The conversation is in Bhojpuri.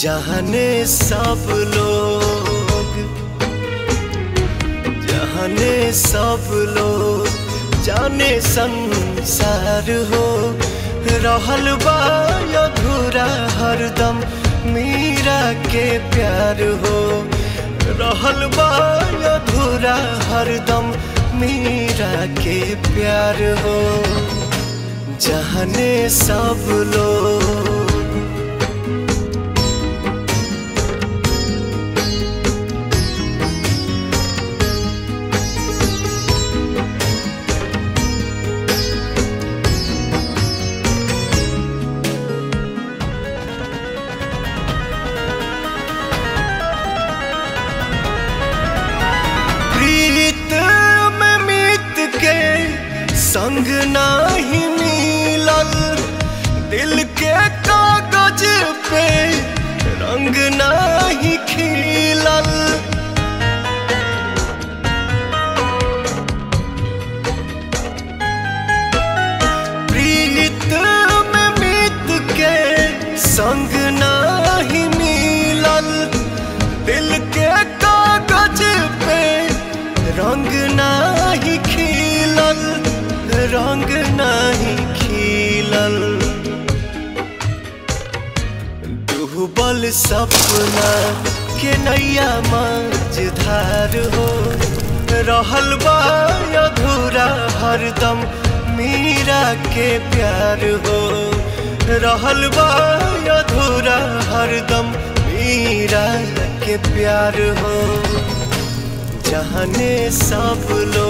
जहने सब लोग जहने सब लोग जाने संसार हो रहल बा अधूरा हरदम मीरा के प्यार हो रहल बा अधूरा हरदम मीरा के प्यार हो जहने सब लोग प्रीत में मीत के संग नाही मिलल दिल के कागज पे रंग नाही खिलल प्रीत में मीत के संग नाही मिलल दिल के कागज पे रंग नाही खिलल रंग नाही खिलल डूबल सपना के नैया मझधार हो रहल बा अधूरा हरदम मीरा के प्यार हो रहल बा अधूरा हरदम मीरा के प्यार हो जहने सब लोग